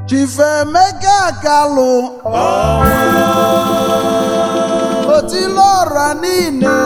Chifemeka Kalụ otile ọra niile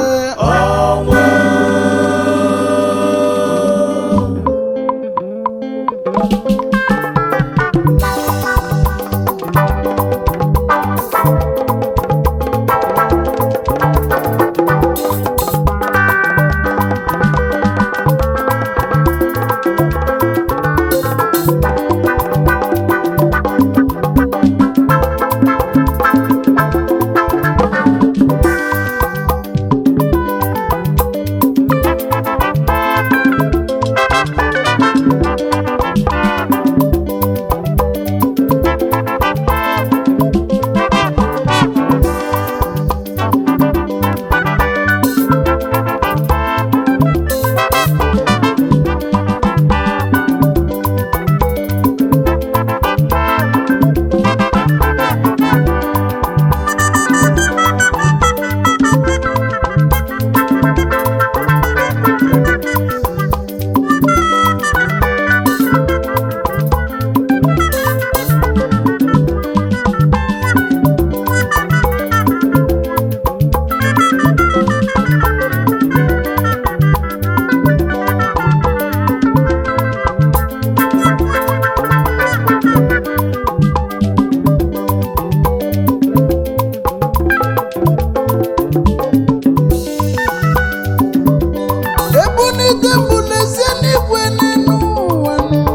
ebunite mbụ n'ezie n'igwe n'elu ụwa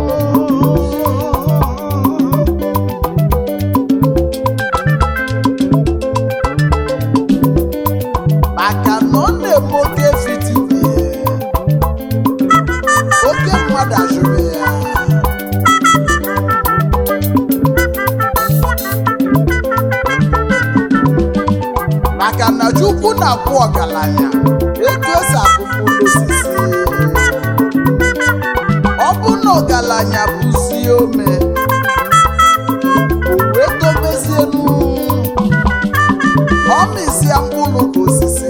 maka na ọ na-eme oke fitidi oke mmadụ ajụrụ ya maka na chukwu na-akwụ ọgaranya etu esi akụkụ osisi ọ bụ na ọgaranya bụzi ome o wee dobezienu ọ mịsịa mkpụrụ ka osisi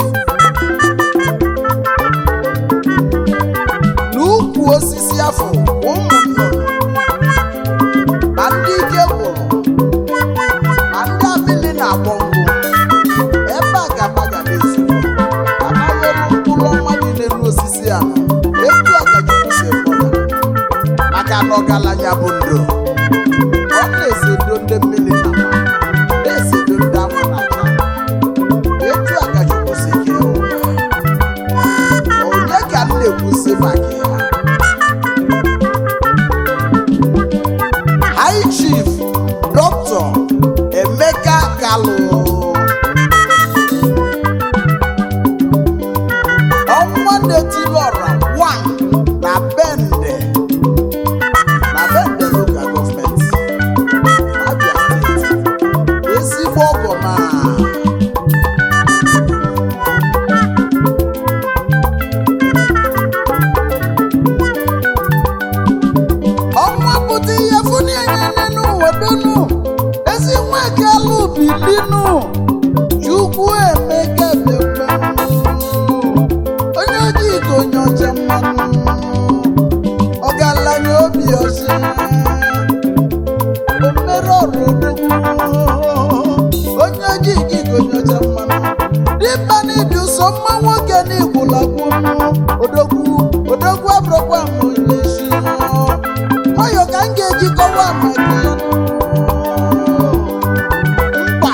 n'ukwu osisi afọ ụmụ nnụnụ ma ndị ike gwụrụ ma ndị abịlị na-agbọ ngwụ ebe a ga amaga n'ezigbo amaghịrụ mkpụrụ ọnwa niile n'osisi a etu a ka Chukwu si fọdụ maka na ọgaranya bụ ndo ọ na-esedo ndị mmiri na mma na-esedo ndị anwụ na aja etu a ka Chukwu si kee ụwa onye ka m na-ekwusi maka ya High Chief Dr. Emeka Kalụ ọnwa na-etilọra 1 na bende na bende local government Abia steeti ezigbo ọgọ ma ọnwa pụta ihe fụni enye n'ụwa donu ezi nwa kalụ bilinu chukwu emeka bịakwa onye ojii ka onye ọcha mmanụ ọgaranya obi ọcha omere ọrụ odogwu onye ojii gị ka onye ọcha mmanụ dịmma n'ịdị ụsọ mma nwoke n'igwulagwu odogwu odogwu abụrụkwa m onye isi nwayọ ka m ga-eji kọwa maka ya mkpa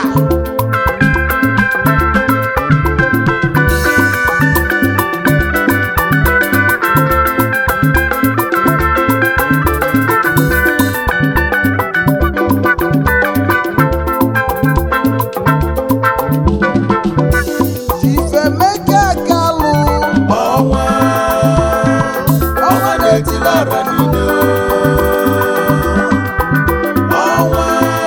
Chifemeka Kalụ ọnwa ọnwa na-etilọra niile ọnwa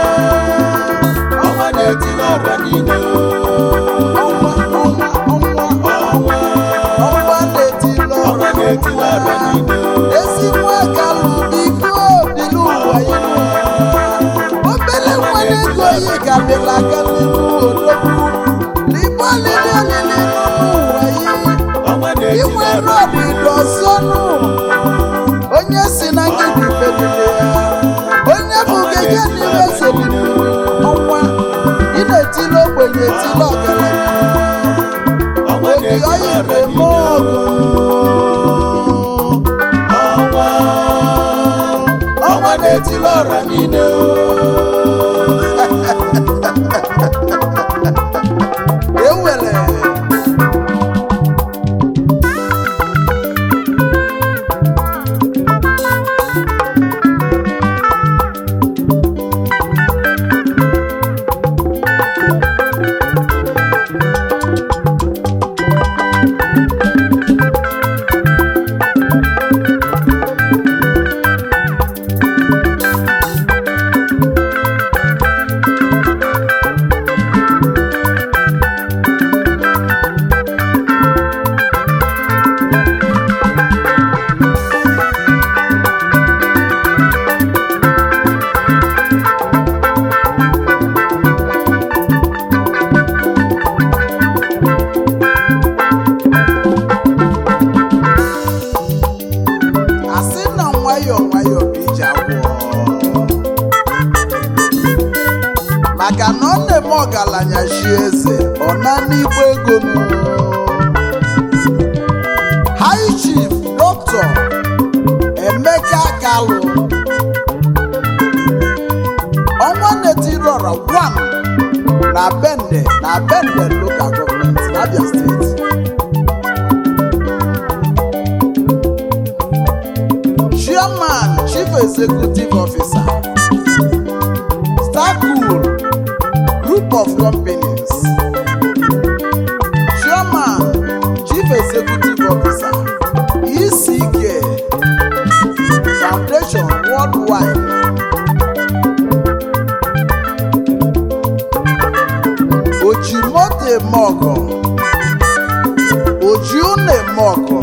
ọnwa na-etilọra niile ọnwa ọnwa ọnwa ọnwa ọnwa na-etili ọnwa ọrụ na-etilọra niile ezi nwa Kalụ biko bili ụwa ya obele nwa na-ego yi ka bịala aka n'ihu odogwu n'igbe olili olili n'ụwa ya ọnwa inwe na-etilọra rọdụ ọzọnụ onye si na ngịdị bedide ya onye bụ gege ọra niile o ewere asị na nwayọọ nwayọọ bụ ije agwọ maka na ọ na-eme ọgaranya chi eze ọ na n'igbo ego nụ. high chief dọkịta emeka kalụ ọnwa netiri ọra gwam na bende na bende local government n'abia steeti chairman chief executive officer starcool group of companies chairman chief executive officer eck foundation worldwide ojimoto eme ọgọ oji ụnọ eme ọgọ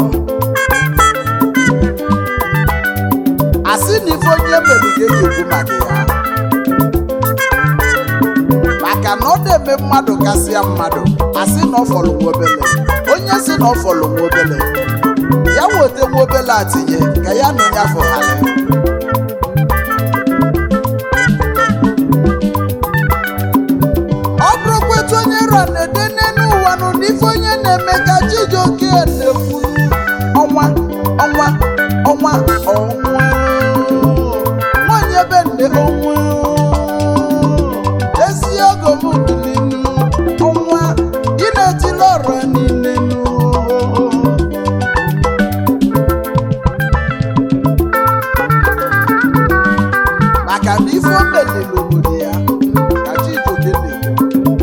asị na ife onye mere ka eji ekwu maka ya maka na ọ na-eme mmadụ kasịa mmadụ asị na ọ fọrọ nwa obele onye si na ọ fọrọ nwa obele ya weta nwa obele atinye ka ya na onye afọ ghara ọ bụrụkwa etu onye ra na-ede n'elu ụwa nụ na ife onye na-eme ka chijioke na-ekwu ọnwa ọnwa ọnwa ọnwa nwanyị ebe nne ọnwa ezi ogo m bilinu ọnwa ị na-etili ọrụ niile nụ maka na ife o meliri obodo ya ka chijioke na-ekwu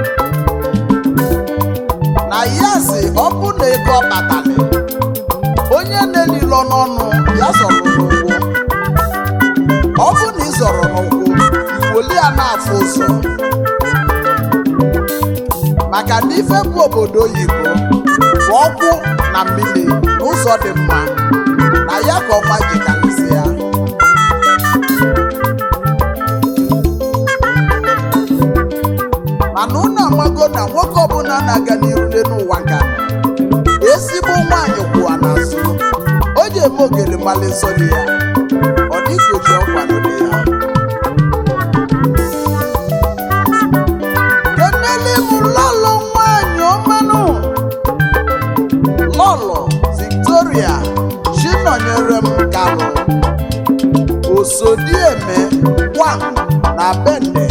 na ya si ọ bụ na ego ọ kpatara onye na-elilo n'ọnụ ya zọrọ n'ụkwụ ọ bụ na ị zọrọ n'ụkwụ iwoli ya na-afụ ụzọ maka na ife bụ obodo oyibo bụ ọkwụ na mmiri n'ụzọ dị mma na ya ka ọma ji kalịsị ya mana unu amago na nwoke ọbụla na-aga n'iru n'ụwa nka ezigbo nwaanyị kwụwa n'azụ o ji eme ogere mmalị nsọ dị ya ọ dịka oji ọkwado dị ya kenele m lọlọ nwaanyị ọmanụ lọlọ victoria chinọnyere m kalụ osodieme gwam na bende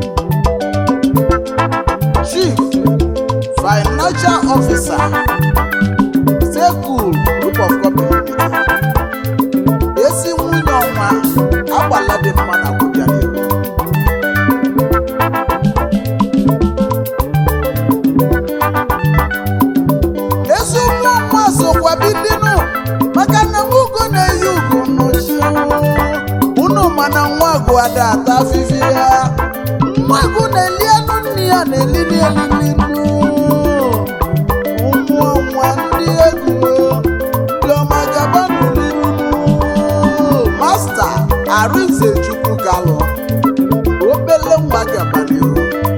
chief financial officer sekul group of company ezi nwunye ọnwa agbala dị mma na kwụbịara ezi ụmụ ọnwa sokwa bidinu maka na nwoke na-eyi ugo n'ochi unu mana nwa agụ ada ata afịfị ya nwa agụ na-eli anụ nne ya na-elili elili nnu ụmụ ọnwa ndị egwu ndị ọma gaba n'oliru masta arinze chukwu galụ obele nwa gaba n'ihu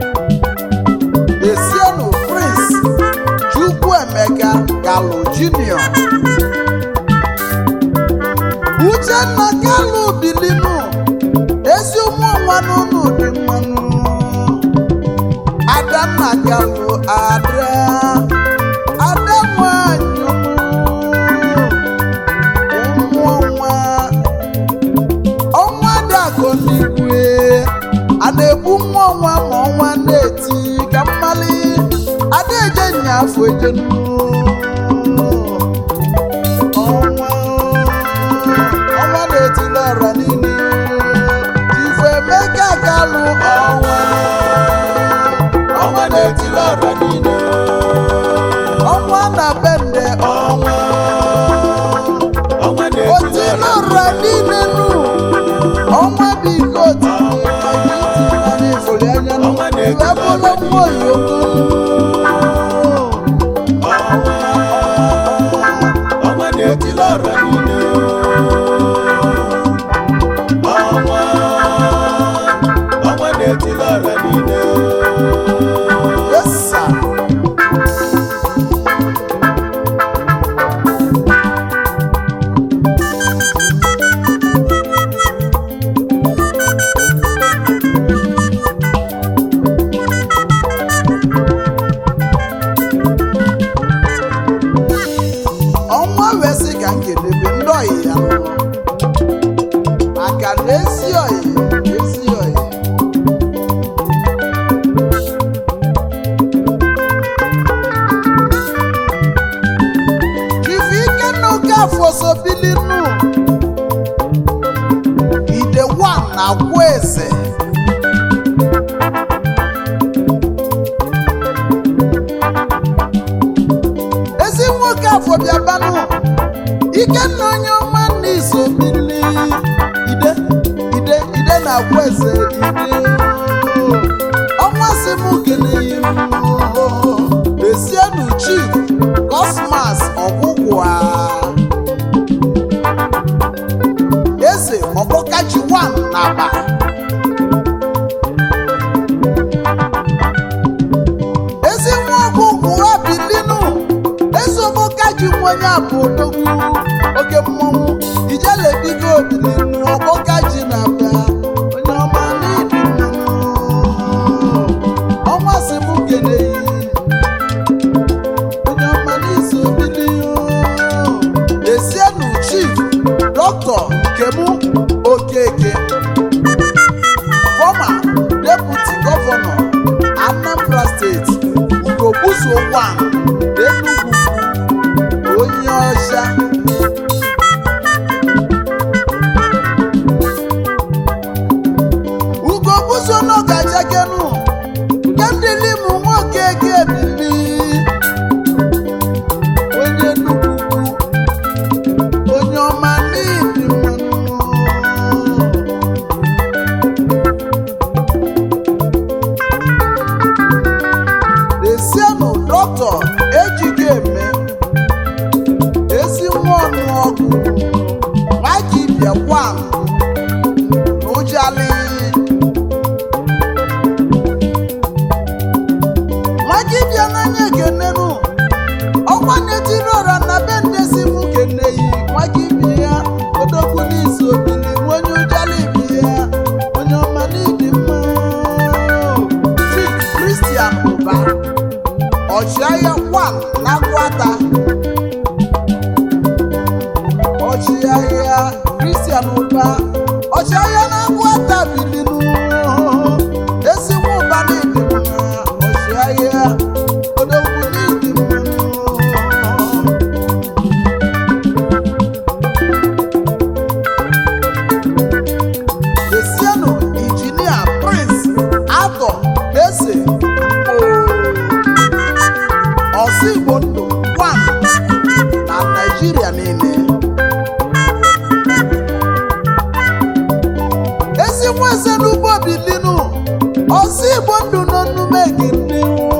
esienu prince chukwu emeka galụ junior uchenna galụ bilinu ezi ụmụ ọnwa n'ụlọ dị mmanụ adanna galụ ada ada nwanyị ụmụ ọnwa ọnwa dị akụ afọ ejenu ọnwa ọnwa na-etili ọra niile ife emeka galụ ọnwa ọnwa na-etili ọra niile ọnwa na bende ọnwa ọnwa na-etili otili ọra ọra niile nụ ọnwa bụ ike otili anyị ifoli anya nụ Ọnwa na-etili iwe bụrụ mmụọ yoko ọnwa na-etili ọra niile ọnwa ọnwa na-etili ọra niile yesa ọnwa wee sị ka m kedebe ndị ọyị ya nọ maka na ezi ọyị ezi ọyị chifu ike na oke afọ sobilinu ide wan na agwa eze ezi nwoke afọ bịabanụ ikenna onye ọma nna iso bili ide ide ide na agwa eze ide ọnwa si m kelee esienu chief cosmas ọgwụgwụ eze ọkpọkachi 1 na aba ezi nwa ọgwụgwụ abilinu eze ọkpọkachi nwenye abụ odogwu oke mmọnwụ ijelebigo obilinu ọkpọkachi na aba onye ọma n'ịdị mmanụ ọnwa si m kelee onye ọma n'iso bili esienu chief dọkịta nkemu okeke fọma deputi gọvanọ anambra steeti ugogbuso wan enugwu onye ọcha ugogbuso n'ọgachakenu kendilim nwoke gebili onye nnukwu onye ọma n'ihi mmanụ esienụ dọkịta ejike eme ezi nwa ọnụ ọgụ maki bịakwan n'ụjali maki bịa n'anya ekenenu ọkwa na-etiri ọra na be ndezi m keneyi maka ibi ya odogwu n'isi obili onye ụjali ibi ya onye ọma n'ịdị mma Chief Christian ụba ọchịagha kwan na gwata ọchịagha Christian ụba ọchịagha na gwata bilinu ezigbo ụba n'ịdị mma ọchịagha odogwu n'ịdị mma esienụ injinia prince atọ eze ọsọ igbo ndụ wan na naijiria niile ezigbo eze n'ugbo bilinu ọsọ igbo ndụ nọ n'ume gị ndị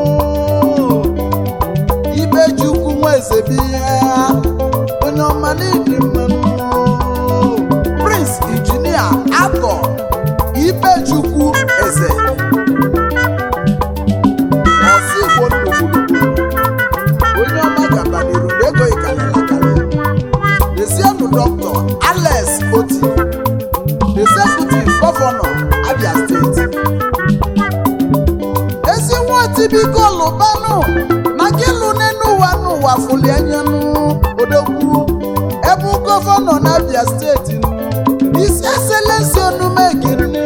ibejukwu nwa eze biya onye ọma n'ịdị mmanụ prince injinia atọ ibejukwu eze ọsọ igbo ndụ gburugburu onye ọma gabaniru n'ego ịkalịlakalị esienụ dọkịta alex oti executive gọvanọ abia steeti ezi nwa tibiko lụbanụ na gịlụ n'enu ụwa n'ụwa fụli anyanụ odogwu ebe gọvanọ na abia steeti nụ isi eselensi onume gịnị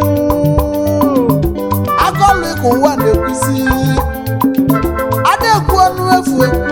agọlụ ka ụwa na-ekwusi adekwu ọnụ efu ekwu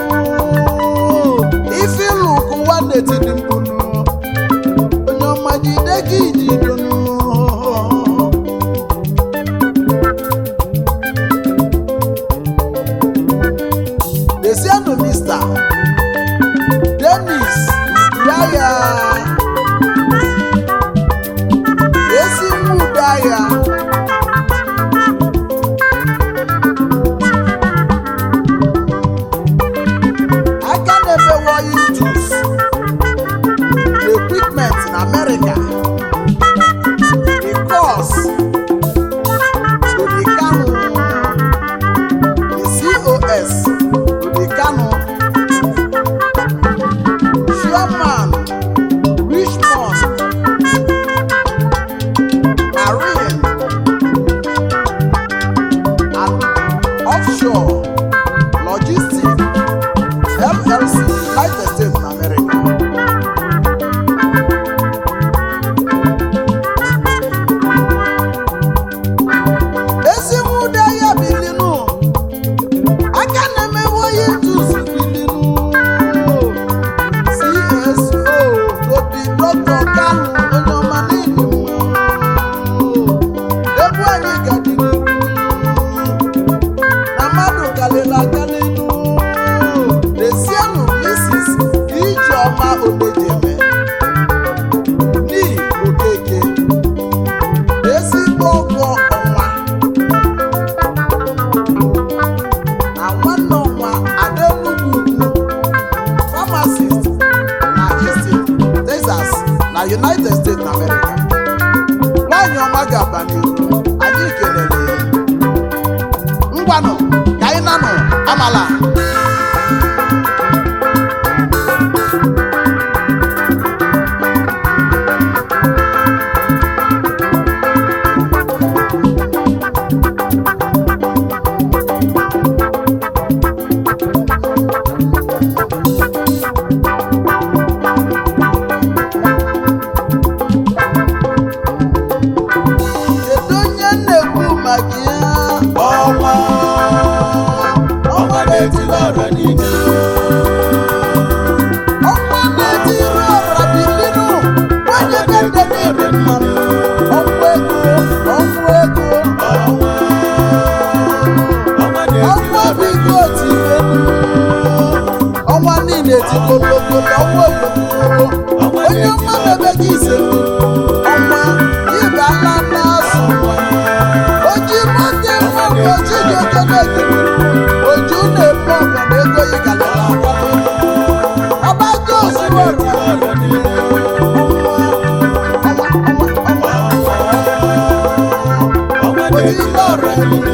gaba n'ihu anyị kelele ngwanụ ka anyị nanụ amala kedu onye na-ekwu maka ya ọnwa ọnwa na-etila ọra niile ọnwa na-etiri ọra bilinu onye kende n'ịdị mmanụ ọnwa ego ọnwa ego ọnwa ọnwa na-etila ọnwa ọra bigo tibenu ọnwa niile tikologo ọnwa olokoro onye ọma mebe gị ise ọnwa ịbala n'azụ oji mote nwoke oji dị okeneke oju na-ebu ọga na ego yi galala abago ozugbo ọra niile ọnwa ọnwa ọnwa ọnwa na-etila ọra niile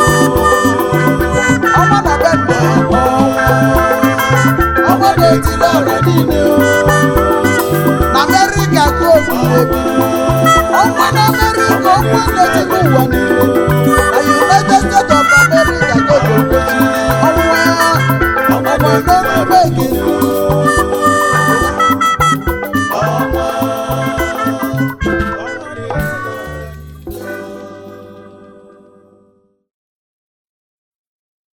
ọnwa na be nne ọnwa na-etiri ọra niile na amerịka ka ofu ebi ọnwa na amerịka ọnwa na-etiri ụwa niile